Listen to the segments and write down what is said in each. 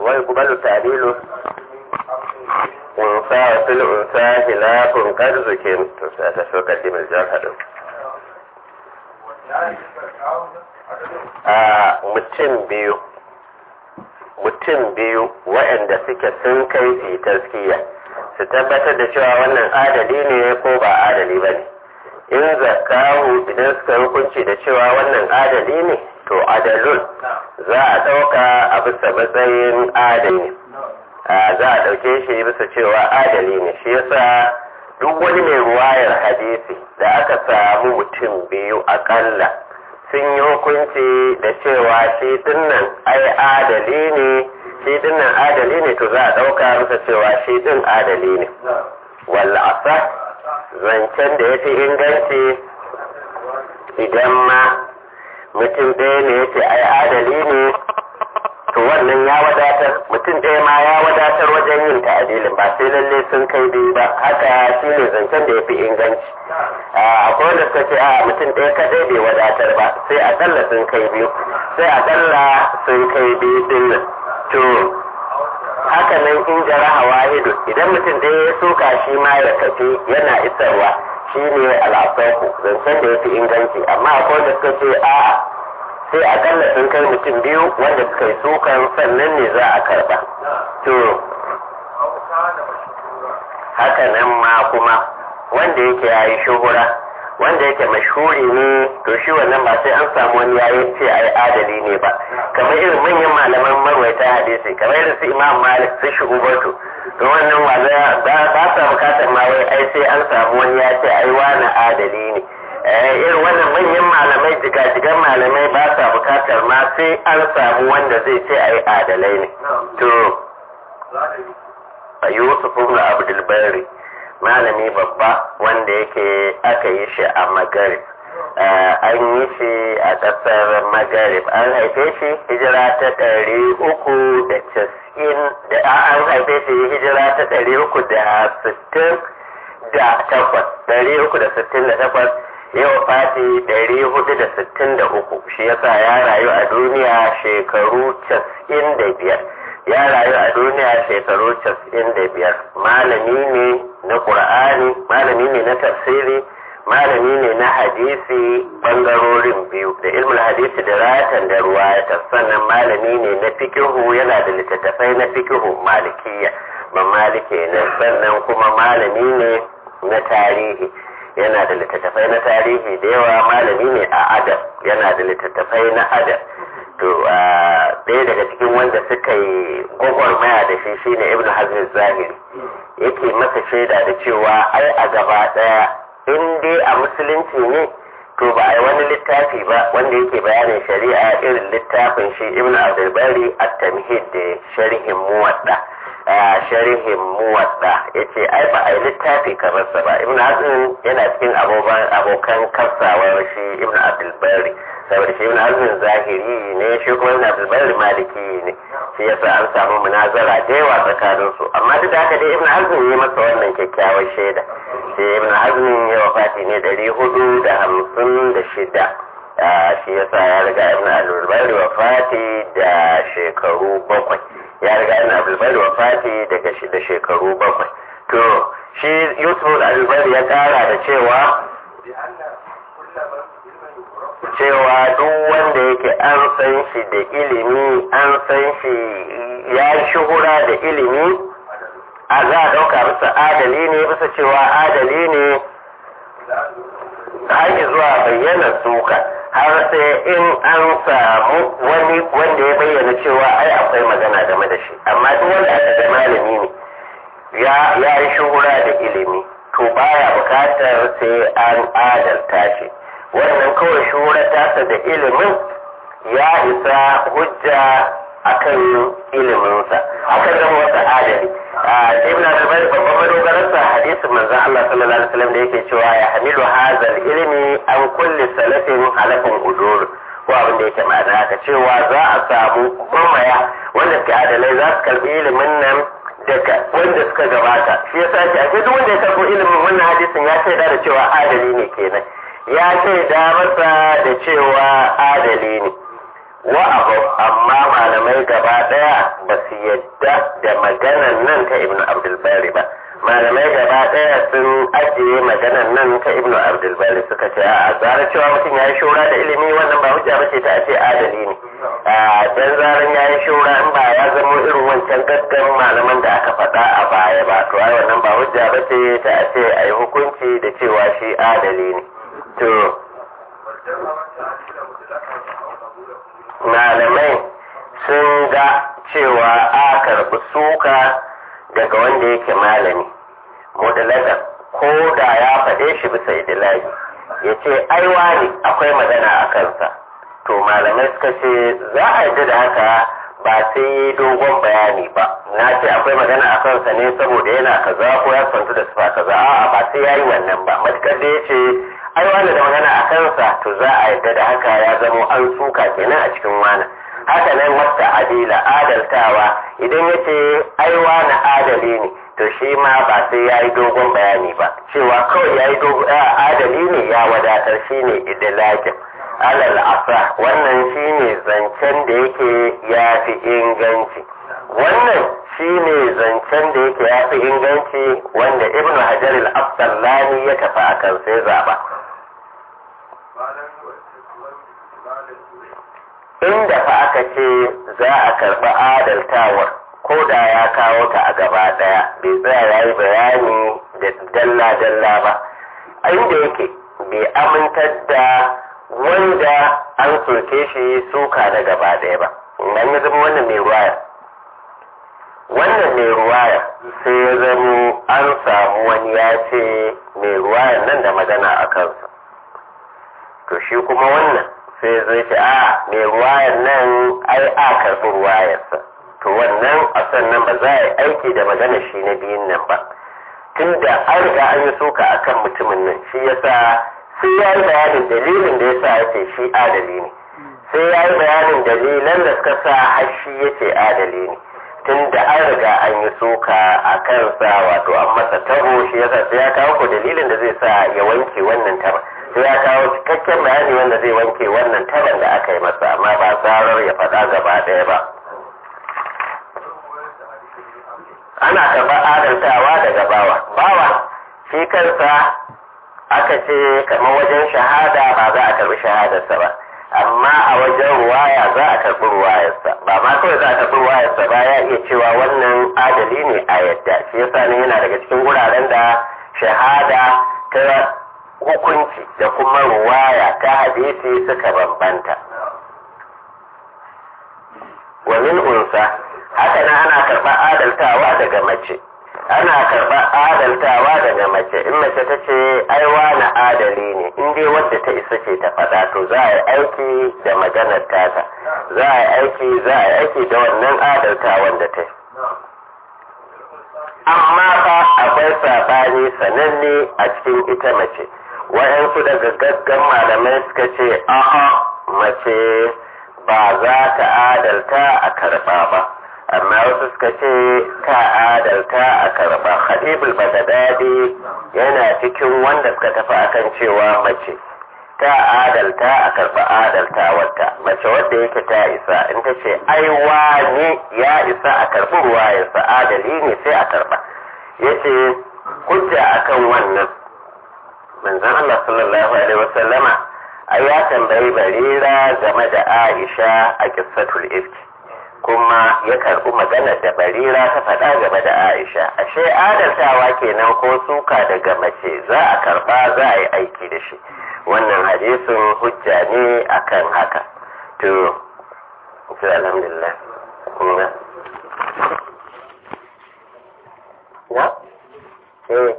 ويقبل تعديله unsa fil unsa hilafun kad zukin to sai ta so kaddimar jahadu a mutum biyu mutum biyu waɗanda suke sun kai fi taskiya su tabbatar da cewa wannan adali ne ko ba adali ba ne in zakahu idan suka hukunci da cewa wannan adali ne to adalun za a ɗauka a bisa matsayin adali za a ɗauke shi bisa cewa adali ne shi yasa duk wani mai ruwayar hadisi da aka samu mutum biyu akalla sun yi hukunci da cewa shi dinnan ai adali ne shi dinnan adali ne to za a ɗauka masa cewa shi din adali ne walla asa zancen da ya fi inganci idan ma mutum ɗaya ne ya ce ai adali ne to wannan ya wadatar mutum ɗaya ma ya wadatar wajen yin ta'adilin ba sai lalle sun kai biyu ba haka shi ne zancen da ya fi inganci akwai wanda suka ce a mutum ɗaya kadai bai wadatar ba sai akalla sun kai biyu sai akalla sun kai biyu din nan to haka nan in jaraha wahidu idan mutum ɗaya ya soka shi ma ya tafi yana isarwa shi ne al'asaku zancen da ya fi inganci amma akwai wanda suka ce a'a sai akalla sun kai mutum biyu wanda suka yi sukan sannan ne za a karba to haka nan ma kuma wanda yake ya yi shuhura wanda yake mashhuri ne to shi wannan ba sai an samu wani ya yi ce ai adali ne ba kamar irin manyan malaman marwaita hadisi kamar irin su imam malik su shi ubatu to wannan wanda ba sa bukatar ma wai ai sai an samu wani ya ce ai wani adali ne irin wannan manyan malamai jigajigan malamai ba sa bukatar ma sai an samu wanda zai ce ai adalai ne to yusuf ibn abdul bari malami babba wanda yake aka yi shi a magarib an yi shi a ƙasar magarib an haife shi hijira ta ɗari uku da casa'in da an haife shi hijira ta ɗari uku da sittin da takwas ɗari uku da sittin da takwas yau fati ɗari hudu da sittin da uku shi yasa ya rayu a duniya shekaru casa'in da biyar ya rayu a duniya shekaru casa'in da biyar malami ne na ƙur'ani malami ne na tafsiri malami ne na hadisi ɓangarorin biyu da ilmul hadisi da ratan da ruwayata sannan malami ne na fikihu yana da littattafai na fikihu malikiya ba malike ne sannan kuma malami ne na tarihi yana da littattafai na tarihi da yawa malami ne a adab yana da littattafai na adab to ɗaya daga cikin wanda suka yi gwagwarmaya da shi shine ibn hazmin zahiri yake masa shaida da cewa ai a gaba ɗaya in dai a musulunci ne to ba a yi wani littafi ba wanda yake bayanin shari'a irin littafin shi ibn abdulbari at-tamhid da sharhin muwadda sharhin muwadda ya ce ai ba a yi littafi kamar sa ba ibn hazmin yana cikin abokan kasawar shi ibn abdulbari saboda shi ibn hazmin zahiri ne shi kuma ibn abdulbari maliki ne shi yasa an samu munazara da yawa tsakanin su amma duk da haka dai ibn hazmin ya masa wannan kyakkyawar shaida shi ibn hazmin ya wafati ne ɗari hudu da hamsin da shida shi yasa ya riga ibn abdulbari wafati da shekaru bakwai ya riga ibn abdulbari wafati daga shi da shekaru bakwai to shi yusuf abdulbari ya kara da cewa cewa duk wanda yake an san shi da ilimi an san shi ya shuhura da ilimi a za a ɗauka bisa adali ne bisa cewa adali ne har zuwa bayyana suka har sai in an samu wani wanda ya bayyana cewa ai akwai magana game da shi amma duk wanda aka ga malami ne ya yi shuhura da ilimi to baya bukatar sai an adalta shi wannan kawai shuhura tasa da ilimin ya isa hujja akan iliminsa akan zama wata adali ibn al-bari babban madogararsa hadisin manzon Allah sallallahu alaihi wasallam da yake cewa ya hamilu hazal ilmi an kulli salafin halafin udur ko abin da yake ma'ana haka cewa za a samu mamaya wanda suke adalai za su karbi ilimin nan daga wanda suka gabata shi yasa ce ake duk wanda ya karbo ilimin wannan hadisin ya shaida da cewa adali ne kenan ya shaida masa da cewa adali ne wa abu amma malamai gaba daya ba su yadda da maganan nan ta ibnu abdulbari ba malamai gaba daya sun ajiye maganan nan ta ibnu abdulbari suka ce a zarar cewa mutum ya yi shura da ilimi wannan ba hujja ba ce ta ce adali ne a dan zaran ya yi shura in ba ya zama irin wancan gaggan malaman da aka faɗa a baya ba to ai wannan ba hujja ba ce ta ce a yi hukunci da cewa shi adali ne to malamai sun ga cewa a karɓi suka daga wanda yake malami mudalaga ko da ya faɗe shi bisa idilahi ya ce aiwa ne akwai magana a kansa to malamai suka ce za a yi da haka ba sai yi dogon bayani ba na ce akwai magana a kansa ne saboda yana kaza ko ya santu da sufa kaza a'a ba sai ya yi wannan ba matukar da ya ce ai wani da magana a kansa to za a yadda da haka ya zamo an suka kenan a cikin wani haka nan wata adila adaltawa idan ya ce ai wani adali ne to shi ma ba sai ya yi dogon bayani ba cewa kawai ya yi adali ne ya wadatar shi ne idilakin alal asa wannan shi ne zancen da yake ya fi inganci wannan shi ne zancen da yake ya fi inganci wanda ibn hajar al-afsallani ya tafi a kan sai zaba inda fa aka ce za a karɓi adaltawar ko da ya kawo ta a gaba ɗaya bai tsaya ya yi bayani da dalla-dalla ba inda yake bai amintar da wanda an soke shi suka da gaba ɗaya ba nan ya zama wannan mai ruwaya wannan mai ruwaya sai ya zamo an samu wani ya ce mai ruwayan nan da magana a kansa to shi kuma wannan sai zai ce a mai ruwayan nan ai a karɓi ruwayarsa to wannan a sannan ba za a yi aiki da magana shi na biyun nan ba tunda an riga an yi suka akan mutumin nan shi yasa sai ya yi bayanin dalilin da yasa ya ce shi adali ne sai ya yi bayanin dalilan da suka sa har shi ya ce adali ne tunda an riga an yi suka a kansa wato an masa tabo shi yasa sai ya kawo ko dalilin da zai sa ya wanke wannan taba sai ya kawo cikakken bayani wanda zai wanke wannan taban da aka yi masa amma ba zarar ya faɗa gaba ɗaya ba ana karɓar adaltawa daga bawa bawa shi kansa aka ce kamar wajen shahada ba za a karɓi shahadarsa ba amma a wajen ruwaya za a karɓi ruwayarsa ba ma kawai za a karɓi ruwayarsa ba ya iya cewa wannan adali ne a yadda shi yasa ne yana daga cikin wuraren da shahada ta hukunci da kuma ruwaya ta hadisi suka bambanta wa min unsa haka nan ana karɓar adaltawa daga mace ana karɓar adaltawa daga mace in mace ta ce aiwa na adali ne in dai wadda ta isa ce ta faɗa to za a yi aiki da maganar tata za a yi aiki za a yi aiki da wannan adaltawan da ta amma fa akwai saɓani sananne a cikin ita mace waɗansu daga gaggan malamai suka ce a'a mace ba za ta adalta a karɓa ba amma wasu suka ce ta adalta a karɓa hadibul bagadadi yana cikin wanda suka tafi akan cewa mace ta adalta a karɓa adalta wata mace wadda yake ta isa in ta ce ai wani ya isa a karɓi ruwa ya adali ne sai a karɓa yace hujja akan wannan manzon Allah sallallahu alaihi wasallama ai ya tambayi barira game da Aisha a kissatul ifki kuma ya karbi maganar da barira ta faɗa game da Aisha ashe adaltawa kenan ko suka daga mace za a karba za a yi aiki da shi wannan hadisin hujja ne akan haka to to alhamdulillah kuma na eh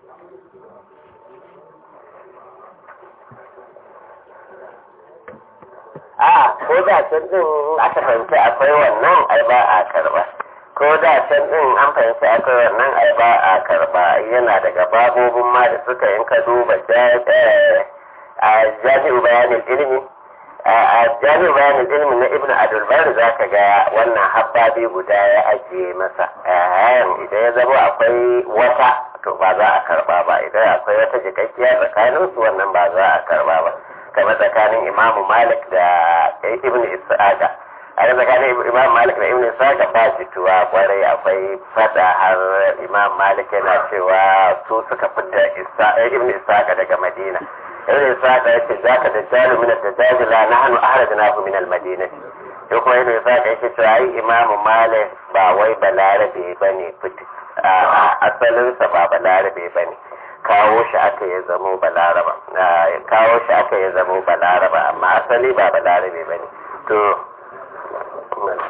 a ko da can din aka fahimci akwai wannan ai ba a karba ko da can din an fahimci akwai wannan ai ba a karba yana daga babobin ma da suka yin ka duba a jami'u bayanin ilimi a jami'u bayanin ilimi na ibnu adulbar za ka ga wannan habbabi guda ya ajiye masa idan ya zama akwai wata to ba za a karba ba idan akwai wata jikakkiya tsakaninsu wannan ba za a karba ba kamar tsakanin imamu malik da ibn isa'aka a tsakanin imam malik da ibn isa'aka ba jituwa kwarai akwai fada har imam malik yana cewa su suka fita ibn isa'aka daga madina ibn isa'aka ya ce zaka da jalu min ad-dajjal la nahnu ahrajnahu min al-madinah ko kuma ibn isa'aka yake cewa ai imam malik ba wai balarabe bane fiti asalinsa ba balarabe bane kawo shi aka ya zamo balaraba kawo shi aka ya zamo balaraba amma asali ba balarabe ba ne to